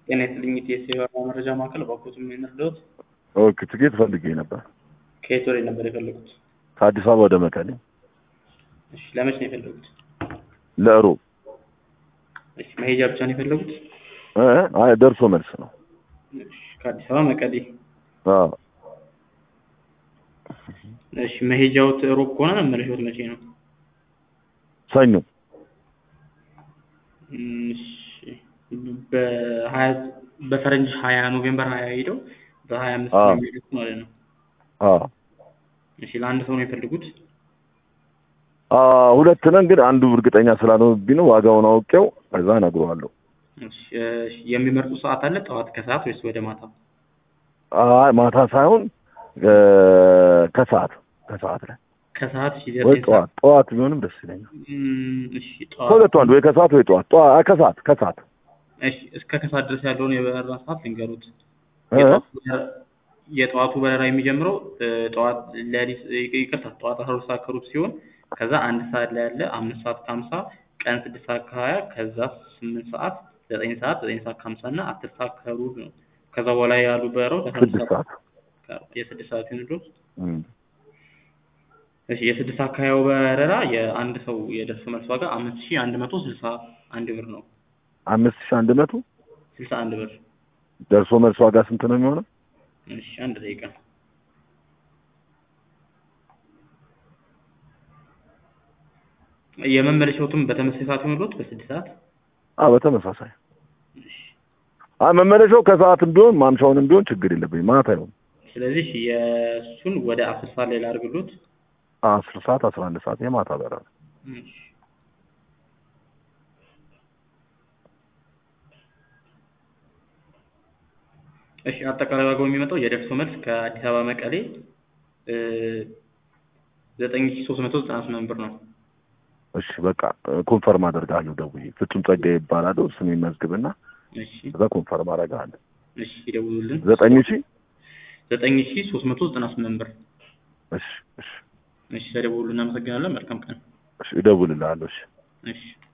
ጤና ይስጥልኝ ኢቲኤስ የበረራ መረጃ ማዕከል ባኮት የምንረዳዎት? ኦኬ ትኬት ፈልጌ ነበር ከየት ወዴት ነበር የፈለጉት? ከአዲስ አበባ ወደ መቀሌ እሺ ለመቼ ነው የፈለጉት? ለእሮብ እሺ መሄጃ ብቻ ነው የፈለጉት? እ አይ ደርሶ መልስ ነው። እሺ ከአዲስ አበባ መቀሌ። አዎ እሺ መሄጃዎት ሮብ ከሆነ መመለሻዎት መቼ ነው? ሰኞ እም፣ እሺ በሀያ በፈረንጅ ሀያ ኖቬምበር ሀያ ሄደው በሀያ አምስት አዎ። ነው የሚሄዱት ማለት ነው። አዎ እሺ ለአንድ ሰው ነው የፈለጉት? አ ሁለት ነን ግን አንዱ እርግጠኛ ስላልሆነብኝ ነው ዋጋውን አውቄው ከዛ እነግረዋለሁ። እሺ እሺ፣ የሚመርጡት ሰዓት አለ? ጠዋት ከሰዓት ወይስ ወደ ማታ? አይ ማታ ሳይሆን እ ከሰዓት ከሰዓት ላይ ከሰዓት እሺ ወይ ዘጠኝ ሰዓት ጠዋት ጠዋት ቢሆንም ደስ ይለኛል። እም፣ እሺ ጠዋት ከሁለቱ አንዱ ወይ ከሰዓት ወይ ጠዋት ጠዋት አይ ከሰዓት ከሰዓት እሺ እስከ ከሰዓት ድረስ ያለውን የበረራ ሰዓት ልንገሩት። እ የጠዋቱ በረራ- የጠዋቱ በረራ የሚጀምረው እ ጠዋት ሌሊት ይቅርታ ጠዋት አስራ ሁለት ሰዓት ከሩብ ሲሆን ከዛ አንድ ሰዓት ላይ ያለ አምስት ሰዓት ከሀምሳ ቀን ስድስት ሰዓት ከሀያ ከዛ ስምንት ሰዓት ዘጠኝ ሰዓት ዘጠኝ ሰዓት ከሀምሳ እና አስር ሰዓት ከሩብ ነው። ከዛ በኋላ ያሉ በረራዎች አስራ ሁለት ስድስት ሰዓት ሰዓት የስድስት ሰዓት ይሁንልዎት። እም። እሺ የስድስት ሰዓት ከሀያው በረራ የአንድ ሰው የደርሶ መልስ ዋጋ አምስት ሺህ አንድ መቶ ስልሳ አንድ ብር ነው። አምስት ሺህ አንድ መቶ ስልሳ አንድ ብር። ደርሶ መልስ ዋጋ ስንት ነው የሚሆነው? እሺ አንድ ደቂቃ የመመለሻዎትም በተመሳሳይ ሰዓት ይሆንልዎት በስድስት ሰዓት አዎ በተመሳሳይ አይ መመለሻው ከሰዓትም ቢሆን ማምሻውንም ቢሆን ችግር የለብኝም ማታ ይሁን ስለዚህ እሺ የእሱን ወደ አስር ሰዓት ላይ ላድርግሎት አስር ሰዓት አስራ አንድ ሰዓት የማታ በረራ እሺ እሺ አጠቃላይ ዋጋው የሚመጣው የደርሶ መልስ ከአዲስ አበባ መቀሌ ዘጠኝ ሺህ ሶስት መቶ ዘጠና ስምንት ብር ነው። እሺ በቃ ኮንፈርም አደርጋለሁ ደውዬ ፍጹም ጸጋዬ ይባላለሁ ስሜን መዝግብና እሺ ከዛ ኮንፈርም አደርጋለሁ እሺ ይደውሉልን። ዘጠኝ ሺህ ዘጠኝ ሺህ ሶስት መቶ ዘጠና ስምንት ብር። እሺ እሺ እሺ ተደውሉልን። እናመሰግናለን። መልካም ቀን። እሺ እደውልልሃለሁ እሺ እሺ